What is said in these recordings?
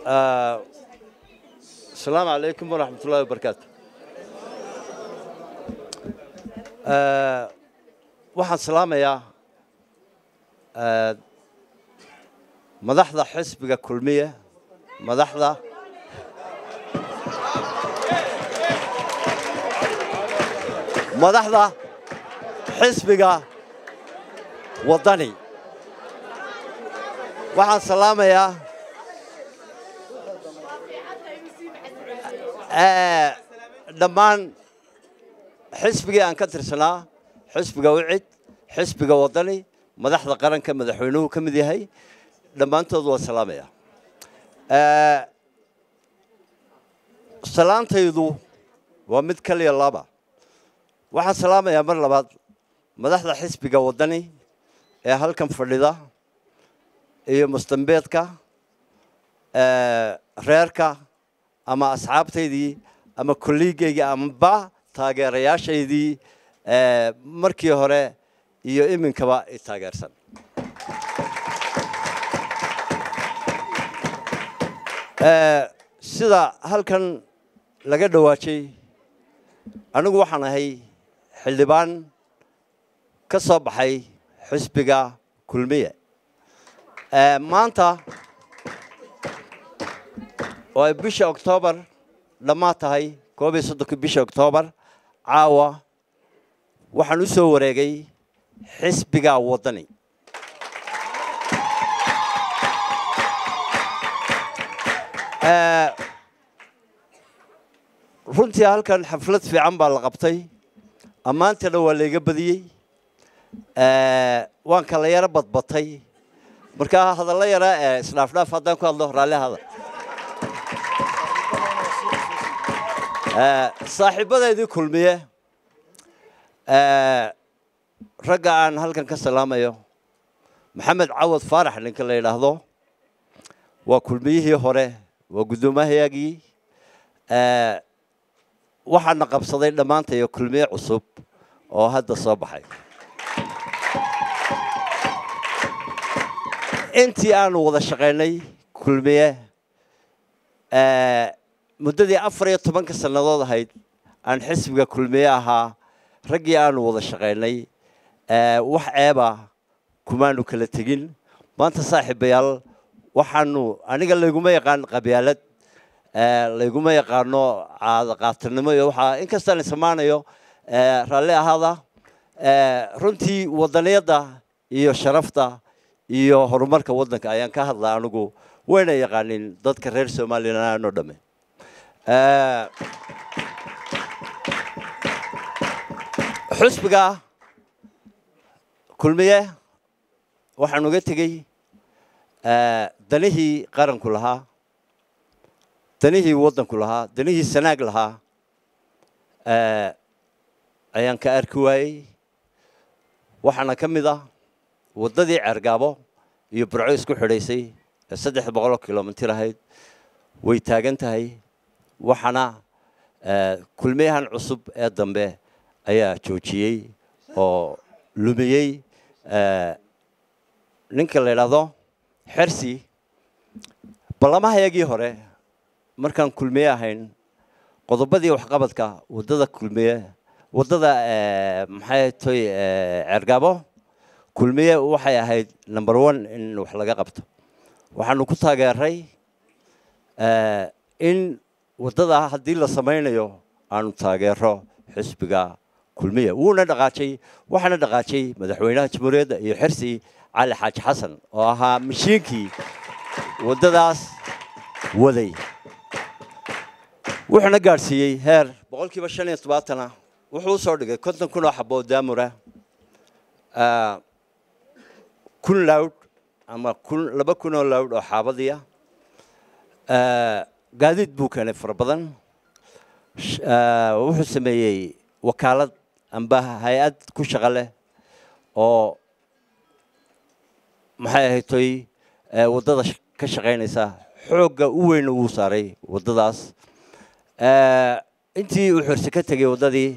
asalaamu calaykum waraxmat ullahi wabarakaatu waxaan salaamayaa madaxda xisbiga kulmiye madaxda madaxda xisbiga waddani waxaan salaamayaa dhammaan xisbigii aan ka tirsanaa xisbiga wicid xisbiga waddani madaxda qaranka madaxweynuhu ka mid yahay dhammaantood waa salaamaya salaantaydu waa mid kaliya laba waxaan salaamayaa mar labaad madaxda xisbiga waddani ee halkan fadhida iyo mustambeedka reerka ama asxaabtaydii ama kolliigaygii amaba taageerayaashaydii markii hore iyo iminkaba i taageersan sida halkan laga dhawaajay anigu waxaan ahay xildhibaan ka soo baxay xisbiga kulmiye maanta oo ay bisha oktoobar dhammaad tahay koob iyo soddonkii bisha oktoobar caawa waxaan u soo wareegay xisbiga waddani runtii halkan xaflad fiican baa la qabtay ammaantana waa layga badiyey waan kala yaro badbatay markaa hadallo yara ee isdhaafdhaaf haddaan ku hadlo raalli hada saaxiibadaydii kulmiye ragga aan halkan ka salaamayo maxamed cawad faarax ninka la yidhaahdo waa kulmiyihii hore waa guddoomahayaagii waxaana qabsaday dhammaantayo kulmiye cusub oo hadda soo baxay intii aanu wada shaqaynay kulmiye muddadii afar iyo tobanka sannadood ahayd aan xisbiga kulmiye ahaa raggii aanu wada shaqaynay wax ceeba kumaanu kala tegin maanta saaxiibayaal waxaanu aniga layguma yaqaan qabyaalad layguma yaqaano caadaqaatanimo iyo waxaa inkastaan isamaanayo raalli ahaada runtii waddaniyadda iyo sharafta iyo horumarka waddanka ayaan ka hadlaa anigu wayna yaqaanin dadka reer somalilan oo dhamme xusbiga kulmiye waxaan uga tegey danihii qaranku lahaa danihii waddanku lahaa danihii sanaag lahaa ayaan ka arki waayey waxaana ka mid ah waddadii ceergaabo iyo burco isku xidhaysay ee saddex boqoloo kilomitir ahayd way taagan tahay waxaana kulmiyahan cusub ee dambe ayaa joojiyey oo lumiyey ninka la yidhaahdo xersi ballamahayagii hore markaan kulmiye ahayn qodobadii waxqabadka waddada kulmiye waddada maxay toy ceergaabo kulmiye waxay ahayd number one in wax laga qabto waxaanu ku taageeray in waddada haddii la samaynayo aanu taageero xisbiga kulmiya wuuna dhaqaajay waxaana dhaqaajay madaxweynaha jamhuuriyadda iyo xirsi cali xaaji xasan oo ahaa mashiinkii waddadaas waday wuxuuna gaadhsiiyey heer boqol kiiba shan iyo tobaatana wuxuu u soo dhigay konton kun oo xaboo daamura kun lawd ama kun laba kun oo lawd oo xaabadiya gaadiid buu keenay fara badan wuxuu sameeyey wakaalad amba hay-ad ku shaqo leh oo maxay ahaytoy waddada ka shaqaynaysa xoogga u weyn wuu saaray waddadaas intii uu xorse ka tegey waddadii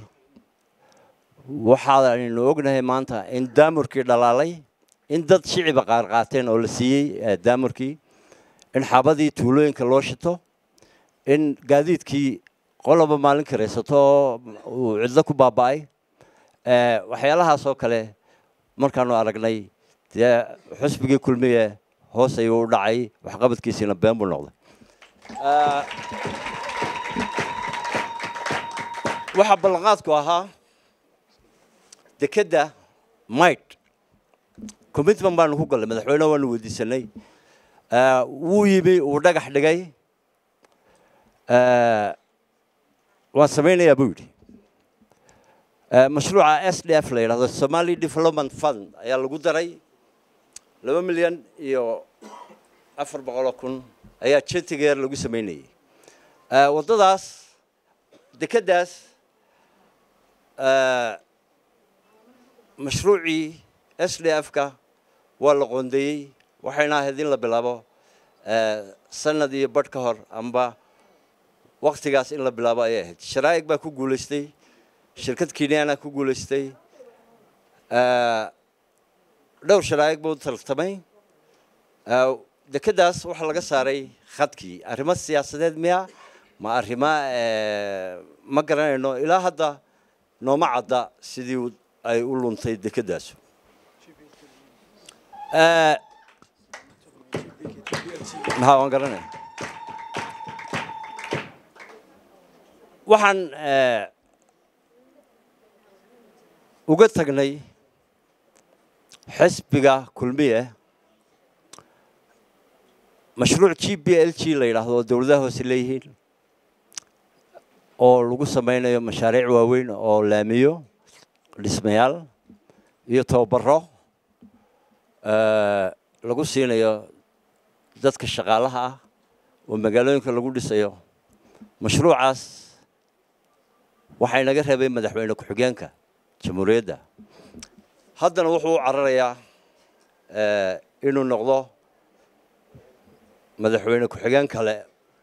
waxaaynu ognahay maanta in daamurkii dhalaalay in dad shiciba qaar qaateen oo la siiyey daamurkii in xaabadii tuulooyinka loo shito in gaadiidkii qoloba maalin karaysato uu cidlo ku baaba'ay waxyaalahaas oo kale markaanu aragnay dee xusbigii kulmiye hoos ayuu u dhacay waxqabadkiisiina been buu noqday waxaa ballanqaadku ahaa dekedda mayd commitment baanu ku gallay madaxweyneha waanu weydiisanay wuu yimi uu dhagax dhigay waan samaynayaa buu yidhi mashruuca s d f la yidhahdo somali development fund ayaa lagu daray laba milyan iyo afar boqoloo kun ayaa jetigeer lagu samaynayay waddadaas dekeddaas mashruucii s d f ka waa la qoondeeyey waxayna ahayd in la bilaabo sanad iyo badh ka hor amba waktigaas in la bilaabo ayay ahayd sharaa'ig baa ku guulaystay shirkad kenyana ku guulaystay dhowr sharaa'ig buu tartamay dekeddaas waxaa laga saaray khadkii arrimo siyaasadeed miya ma arrimo ma garanayno ilaa hadda nooma cadda sidii ay u luntay dekeddaasu maxaa waan garanaya waxaan uga tagnay xisbiga kulmiye mashruuc g b l g la yidhaahdo oo dowladaha hoose leeyihiin oo lagu samaynayo mashaariic waaweyn oo laamiyo dhismayaal iyo tababaro lagu siinayo dadka shaqaalaha ah oo magaalooyinka lagu dhisayo mashruucaas waxaa inaga reebay madaxweyne ku-xigeenka jamhuuriyadda haddana wuxuu u cararayaa inuu noqdo madaxweyne ku-xigeen kale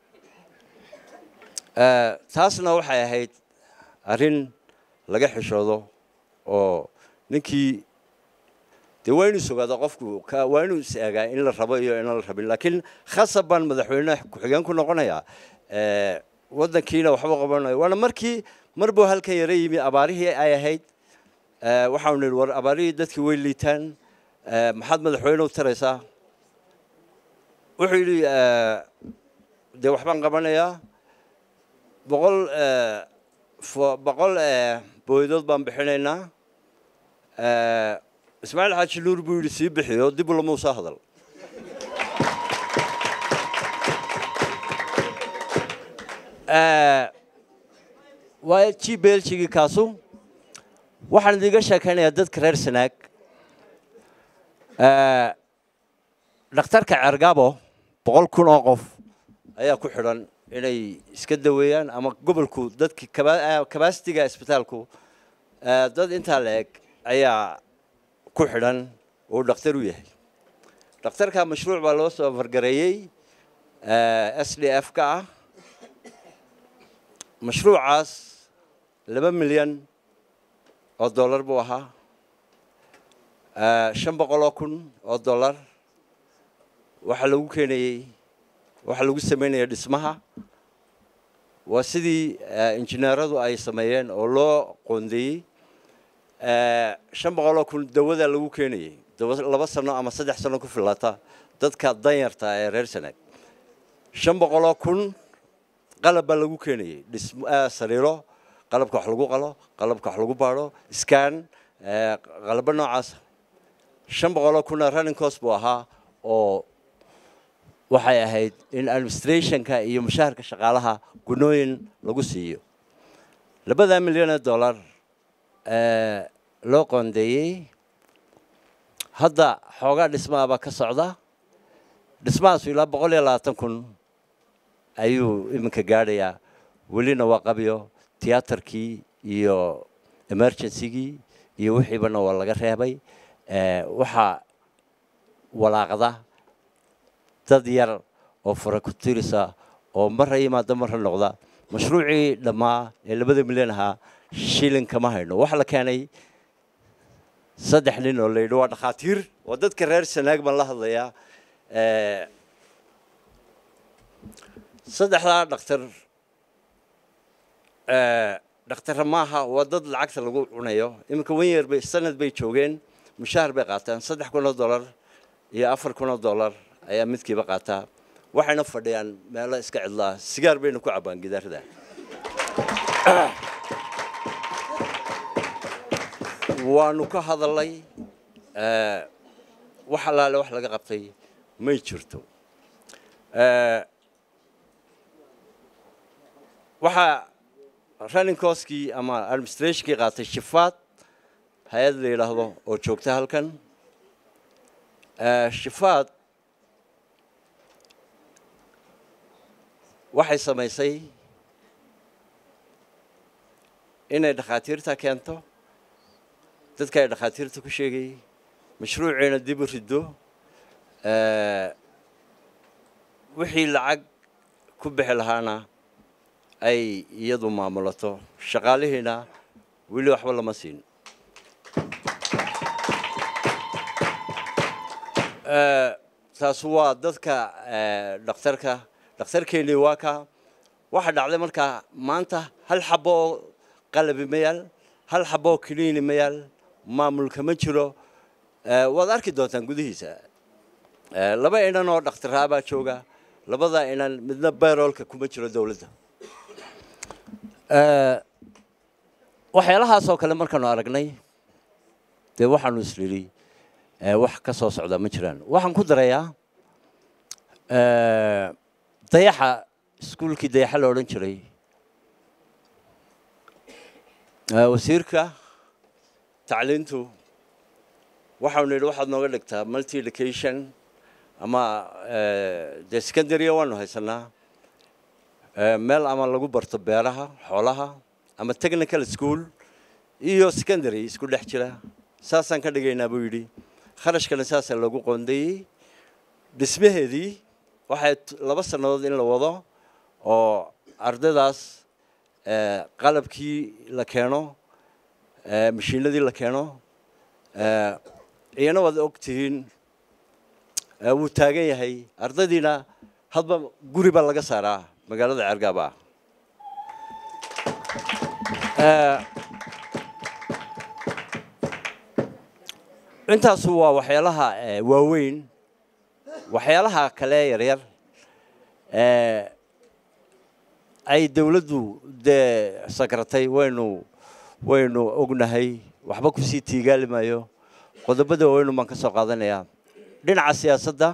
taasna waxay ahayd arrin laga xishoodo oo ninkii dee waa inuu sogaado qofku waa inuu is eegaa in la rabo iyo inaan la rabin laakiin khasab baan madaxweyne ku-xigeen ku noqonayaa waddankiina waxba qabanayo waana markii mar buu halkan yara yimi abaarihii ay ahayd waxaanu nidhi war abaarihii dadkii way liitaan maxaad madaxweyne u taraysaa wuxuu yidhi dee waxbaan qabanayaa boqol boqol booydood baan bixinaynaa ismaaciil xaaji nuur buu yidhi sii bixiyo dib lama usoo hadal waa g belgigii kaasu waxaan idiga sheekaynayaa dadka reer sanaag dhakhtarka cergabo boqol kun oo qof ayaa ku xidhan inay iska daweeyaan ama gobolku dadki kabasitiga isbitaalku dad intaa la eg ayaa ku xidhan oo dhakhtar u yahay dhakhtarka mashruuc baa loo soo fargareeyey s d f ka ah mashruucaas laba milyan oo dollar buu ahaa shan boqoloo kun oo dollar waxaa lagu keenayey waxaa lagu samaynaya dhismaha waa sidii injineeradu ay sameeyeen oo loo qoondeeyey shan boqoloo kun dawada lagu keenayey laba sano ama saddex sano ku filata dadka danyarta ee reer sanaag shan boqoloo kun qalab baa lagu keenayey sariiro qalabka wax lagu qalo qalabka wax lagu baadho scan qalabo noocaasa shan boqoloo kuna running cost buu ahaa oo waxay ahayd in administrationka iyo mushaharka shaqaalaha gunooyin lagu siiyo labadaa milyan ee dollar loo qoondeeyey hadda xoogaa dhismaha baa ka socda dhismahaasu ilaa boqol iyo labaatan kun ayuu iminka gaadhayaa welina waa qabyo tiyaatarkii iyo emergencygii iyo wixiibana waa laga reebay waxaa walaaqda dad yar oo fara ku tirisa oo marra yimaada marra noqda mashruucii dhammaa ee labada milyan ahaa shilin kama hayno waxaa la keenay saddex nin oo la yidhi waa dhakhaatiir waa dadka reer sanaag baan la hadlayaa saddexdaa dhakhtar dhakhtarra maaha waa dad lacagta lagu cunayo iminka wanyer bay sanad bay joogeen mushahar bay qaataan saddex kun oo dollar iyo afar kun oo dollar ayaa midkiiba qaataa waxayna fadhiyaan meelo iska cidlaa sigaar bayna ku cabbaan gidaarada waanu ka hadalnay wax allaale wax laga qabtay may jirto waxaa running coskii ama administrationkii qaatay shifaad hay-ad la yidhaahdo oo joogta halkan shifaad waxay samaysay inay dhakhaatiirta keento dadka ay dhakhaatiirta ku sheegayay mashruuciina dib u riddo wixii lacag ku bixi lahaana ay iyadu maamulato shaqaalihiina weli waxba lama siin taas waa dadka dhakhtarka dhakhtarkeennii waa ka waxaa dhacday markaa maanta hal xabo oo qalabi ma yaal hal xabo oo kiliini ma yaal maamulka ma jiro waad arki doontaan gudihiisa laba inan oo dhakhtaraabaa jooga labada inan midna bayroolka kuma jiro dowladda waxyaalahaas oo kale markaanu aragnay dee waxaanu isnidhi wax ka soo socdaa ma jiraan waxaan ku darayaa dayaxa iskuulkii dayaxa la odhan jiray wasiirka tacliintu waxaanu nidhi waxaad nooga dhigtaa multi education ama dee secondarya waanu haysanaa meel ama lagu barto beeraha xoolaha ama technical school iyo secondary isku dhex jira saasaan ka dhigaynaa buu yidhi kharashkana saasaa loogu qoondeeyey dhismaheedii waxay laba sannadood in la wado oo ardaydaas qalabkii la keeno mashiinadii la keeno iyana waad og tihiin wuu taagan yahay ardaydiina hadba guri baa laga saaraa magaalada ceergaaba intaasu waa waxyaalaha waaweyn waxyaalaha kale yaryar ay dawladdu dee sakratay waynu waynu ognahay waxba kusii tiigaali maayo qodobada waaweynu baan ka soo qaadanayaa dhinaca siyaasadda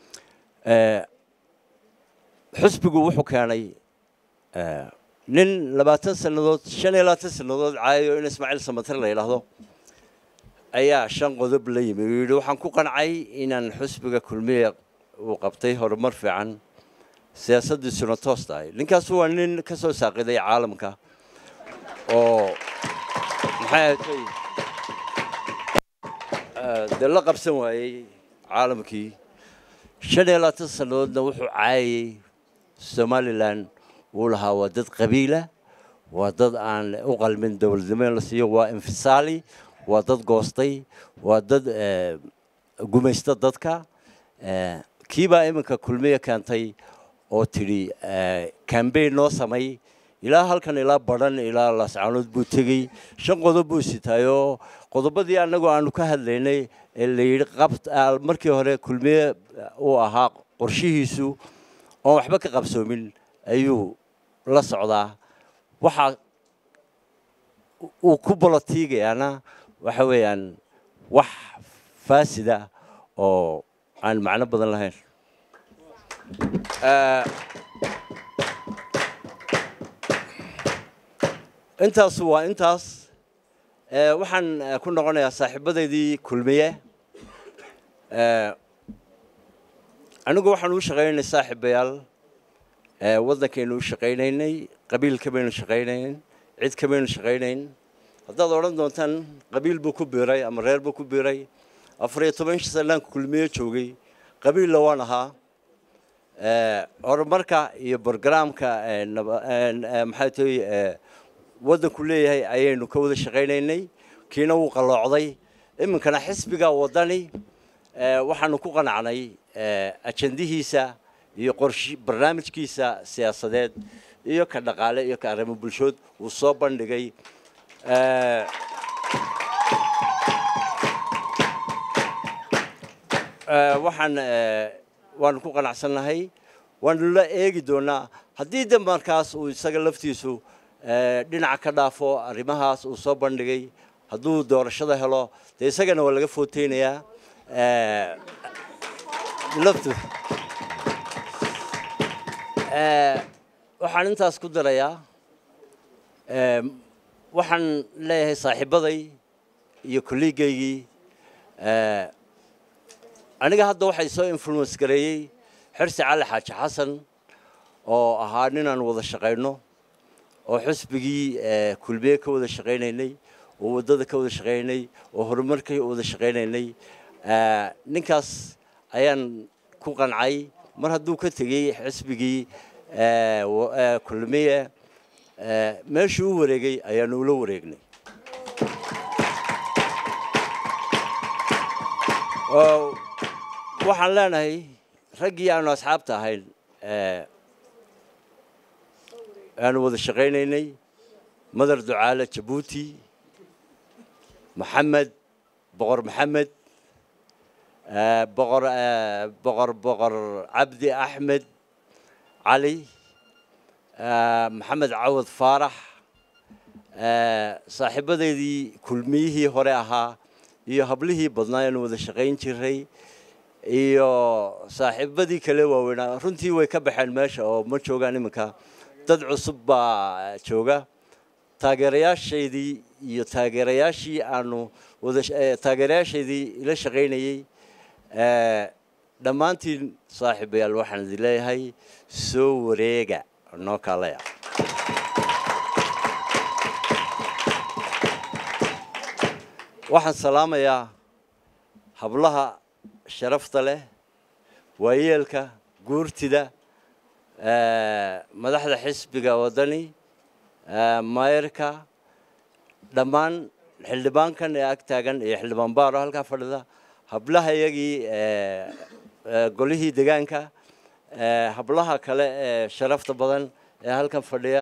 xusbigu wuxuu keenay nin labaatan sannadood shan iyo labaatan sannadood caayayo in ismaaciil samater la yidhaahdo ayaa shan qodob la yimi uu yidhi waxaan ku qancay inaan xusbiga kulmiya uu qabtay horumar fiican siyaasaddiisuna toos tahay ninkaasu waa nin ka soo saaqiday caalamka oo maxay ahatay dee la qabsan waayey caalamkii shan iyo labaatan sannadoodna wuxuu caayayey somalilan wuu lahaa waa dad qabiila waa dad aan u qalmin dowladnimo in la siiyo waa infisaali waa dad goostay waa dad gumaysta dadka kiibaa iminka kulmiya keentay oo tidhi cambain noo samay ilaa halkan ilaa badhan ilaa laascaanood buu tegey shan qodob buu sitaayoo qodobadii annagu aanu ka hadlaynay ee la yidhi qabt markii hore kulmiye uu ahaa qorshihiisu oon waxba ka qabsoomin ayuu la socdaa waxaa uu ku bolotiigayaana waxa weeyaan wax faasida oo aan macno badan lahayn intaasu waa intaas waxaan ku noqonayaa saaxiibadaydii kulmiye anigu waxaan u shaqaynaynay saaxiibayaal waddankaynu u shaqaynaynay qabiil kamaynu shaqaynayn cid kamaynu shaqaynayn haddaad odhan doontaan qabiil buu ku biiray ama reer buu ku biiray afar iyo toban sanaanka kulmiye joogay qabiilla waan ahaa horumarka iyo brogramka maxay tahay waddanku leeyahay ayaynu ka wada shaqaynaynay kiina wuu qalloocday iminkana xisbiga waddani waxaanu ku qanacnay ajandihiisa iyo qorsh barnaamijkiisa siyaasadeed iyo ka dhaqaale iyo ka arrimo bulshood uu soo bandhigay waxaan waanu ku qanacsannahay waanu la eegi doonaa haddii de markaas uu isaga laftiisu dhinaca ka dhaafo arrimahaas uu soo bandhigay hadduu doorashada helo dee isagana waa laga footeynayaa laftu waxaan intaas ku darayaa waxaan leeyahay saaxiibaday iyo kolliigaygii aniga hadda waxay soo influence gareeyey xirsi cali xaaji xasan oo ahaa ninaan wada shaqayno oo xusbigii kulmiye ka wada shaqaynaynay oo waddada ka wada shaqaynaynay oo horumarka wada shaqaynaynay ninkaas ayaan ku qancay mar hadduu ka tegey xisbigii kulmiye meeshuu u wareegay ayaanu ula wareegnay waxaan leenahay raggii aanu asxaabta ahayn aanu wada shaqaynaynay madar ducaale jabuuti maxamed boqor maxamed boqor boqor boqor cabdi axmed cali maxamed cawad faarax saaxiibadeydii kulmiyihii hore ahaa iyo hablihii badnaa aanu wada shaqayn jiray iyo saaxiibadii kale waaweynaa runtii way ka baxeen meesha oo ma joogaan iminka dad cusub baa jooga taageerayaashaydii iyo taageerayaashii aanu wada taageerayaashaydii ila shaqaynayey dhammaantiin saaxiibayaal waxaan idin leeyahay soo wareega noo kaalaya waxaan salaamayaa hablaha sharafta leh waayeelka guurtida madaxda xisbiga waddani mayrka dhammaan xildhibaankan ee ag taagan iyo xildhibaan baaro halkaa fadhida hablaha iyagii golihii degaanka hablaha kale ee sharafta badan ee halkan fadhiya